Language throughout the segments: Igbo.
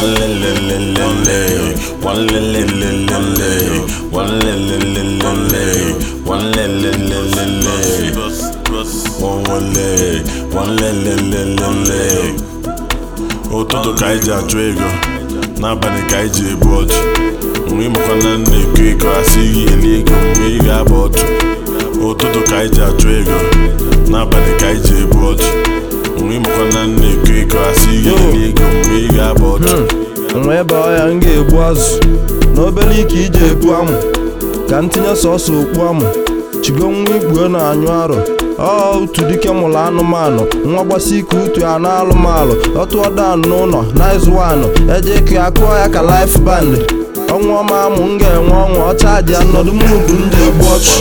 One le le le le le. One le le le le le. One le le le le le. One le le le le le. One one le. One le le le le le. ụtụtụ ka anyị ji achụ ego n'abalị ka anyị ji ebu ọchụ mgbe ịmakwa na na-eko eko asịghị eli ego mgbe ị ga-aba ọchụ ụtụtụ ka anyị ji achụ ego n'abalị ka anyị ji ebu ọchụ mgbe ịmakwa na na-eko eko asịghị eli ego mgbe ị ga-aba ọchụ nwa ebe ọya m ga-egbu azụ n'obere ike iji ebu amụ ka m tinye sọsọ okpu amụ chigo nwa igbuo na-anyụ arụ ọ utu dike mụrụ anụmanụ nwa gbasi ike utu ya na alụmalụ ọtụọ dan n'ụlọ na izuwanụ eje ike ya kụọ ya ka laif band ọnwa ọma amụ m ga-enwe ọnwa ọcha ji anọdụ mudu m ji egbu ọchụ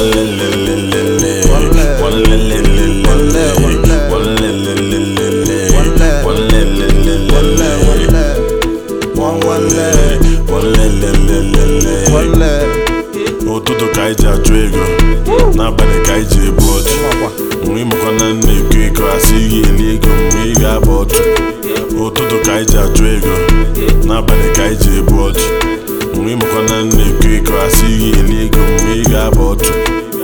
One le le le le le. One le le le le le. One le le le le le. One one le. One le le le le le. ụtụtụ ka anyị ji achụ ego n'abalị ka anyị ji ebu ọchụ mgbe ịmakwa na na-eko eko asịghị eli ego mgbe ị ga-aba ọchụ ụtụtụ ka anyị ji achụ ego n'abalị ka anyị ji ebu ọchụ mgbe ịmakwa na na-eko eko asịghị eli ego mgbe ị ga-aba ọchụ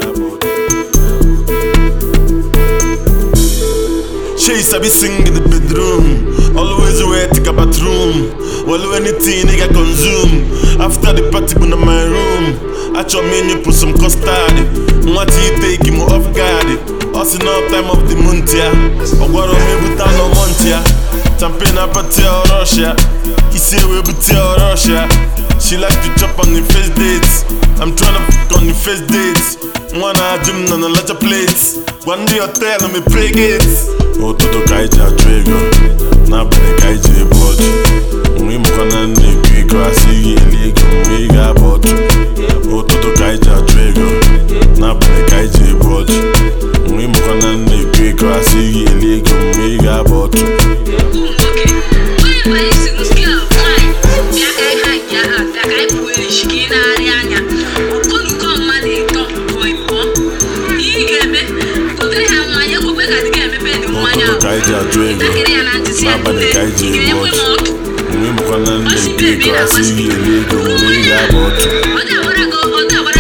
She sabi sing in the bedroom. Always wear take a bathroom. Well, anything nigga consume. After the party, go to my room. At your menu, put some custard. What you take him off guard. Us in all time of the month, yeah. Or what on me with no month, yeah. Champagne up at Russia. He say we with Russia. She like to chop on the first dates. I'm tryna fuck on the first dates. Wanna gym on a lot of plates. One day hotel on me pray gates. ụtụtụ ka anyị ji achụ ego n'abalị ka anyị ji ebu ọchụ mgbe ịmakwa na na-eko eko asịghị eli ego mgbe ị ga-aba ọchụ ụtụtụ ka anyị ji achụ ego n'abalị ka anyị ji ebu ọchụ mgbe ịmakwa na na-eko eko asịghị eli ego mgbe ị ga-aba ọchụ Onye anyị si n'uski a nwanyị bịa ka anyị ha bịa ha bịa ka anyị pụọ echi ka ị na-arị anya okonuko mmadụ ịtọ bụ ịbụọ ihe ị ga-eme gotere ha mmanya ekwekwe ka dị ga-emepe dị mmanya ụtụtụ ka anyị ji achụ ego ntakịrị ya na ntị si ya n'abalị ka anyị ji ị ebu ga-enwe m ọchụ ọkụ mgbe ịmakwa na na-eko eko asịghị eli ego mgbe ị ga-aba ọchụ ọ dị agbara gị ọ dị agbara